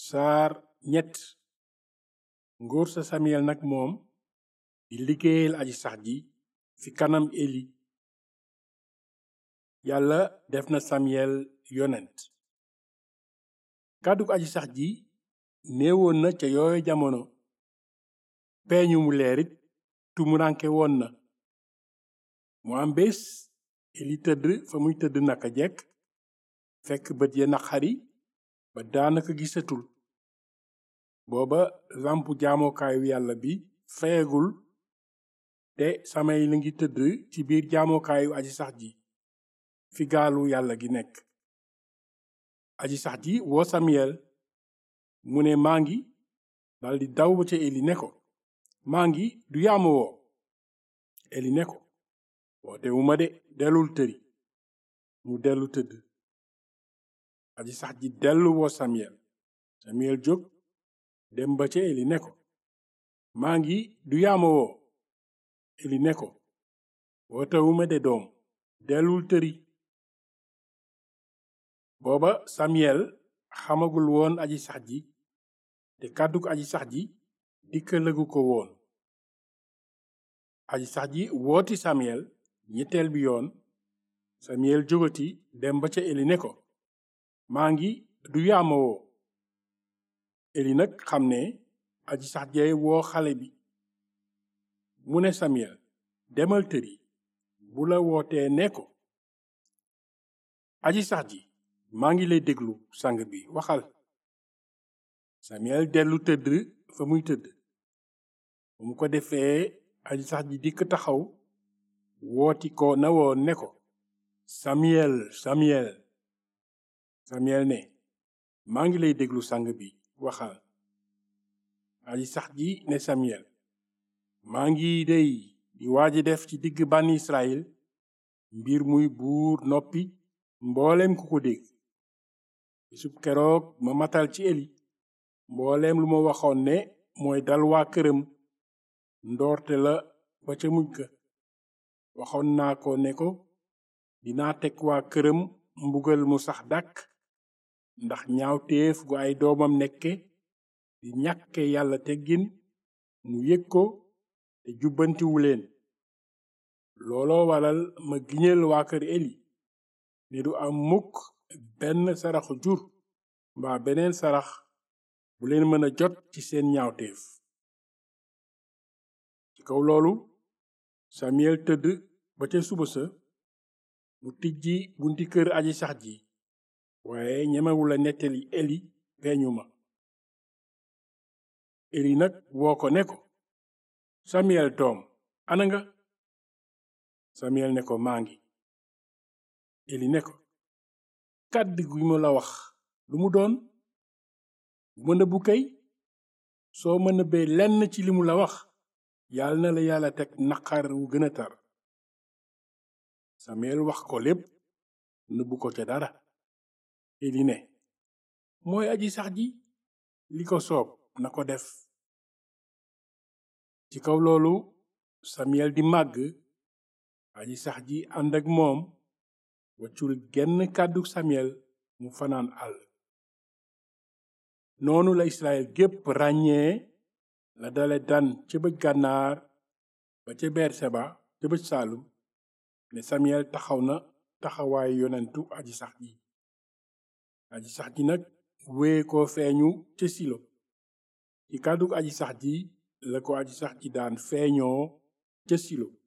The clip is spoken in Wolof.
saar ñett ngóor sa samiyel nag moom di liggéeyal aji sax ji fi kanam eli yàlla def na samiyel yonent kàddug aji sax ji néewoon na ca yooyu jamono peeñu mu leerit tumuranke woon na mu am bés eli tëdd fa muy tëdd naka jekk fekk bët ya naqari ba daanaka gisatul booba lampu jaamokaayu yàlla bi feyagul te samay la ngi tëdd ci biir jaamokaayu aji sax ji fi gaalu yàlla gi nekk aji sax ji woo samiyel mu ne maa ngi daldi daw ba ca eli ne ko maa ngi du yaama woo eli ne ko woote wu ma de dellul tëri mu dellu tëdd aji sax ji dellu woo samiyel samiyel jóg dem ba ca eli ne ko maa ngi du yaama woo eli ne ko woote wu ma de doom dellul tëri booba samiyel xamagul woon aji sax ji te kàddug aji sax ji dikkalagu ko woon aji sax ji wooti samiyel ñetteel bi yoon samiyel jógati dem ba ca eli ne ko maa ngi du yaama woo eli nag xam ne aji sax jee woo xale bi mu ne samiyel demal tëri bu la wootee ne ko aji sax ji maa ngi lay déglu sang bi waxal samiyel dellu tëdd fa muy tëdd bu mu ko defee aji sax ji dikk taxaw wooti ko na woon ne ko samiyel samiyel samiyel ne maa ngi lay déglu sang bi waxal aji sax ji ne samiyel maa ngi dey di waaji def ci digg bànni israel mbir muy buur noppi mbooleem ku ko dégg bisub keroog ma matal ci eli mbooleem lu ma waxoon ne mooy dal waa këram ndoorte la ba ca mujj ga waxoon naa ko ne ko dinaa teg waa këram mbugal mu sax dàkk ndax ñaawteef gu ay doomam nekke di ñàkke yàlla teggin mu yëg ko te jubbantiwu leen looloo waral ma giñal waa kër eli ne du am mukk benn saraxu jur mbaa beneen sarax bu leen mën a jot ci seen ñaawteef ci kaw loolu samiyel tëdd ba ca suba sa mu tijji bunti kër aji sax ji waaye ñemewula nettali eli peeñu ma eli nag woo ko ne ko samiyel doom ana nga samiyel ne ko maa ngi eli ne ko kàddu gi ma la wax lu mu doon bu ma nëbbu kay soo ma nëbbee lenn ci li mu la wax yàlla na la yàlla teg naqar wu gën a tar samiyel wax ko lépp nëbbu ko ca dara eli ne mooy aji sax ji li ko soob na ko def ci kaw loolu samiyel di màgg aji sax ji ànd ak moom waccul genn kàddu samiyel mu fanaan àll noonu la israel gépp ràññee la dale dan ca bëj gànnaar ba ca berseba ca bëj saalum ne samiyel taxaw na taxawaayu yonentu aji sax ji aji sax ji nag wee ko feeñu ca silo ci kàddug aji sax ji la ko aji sax ji daan feeñoo ca silo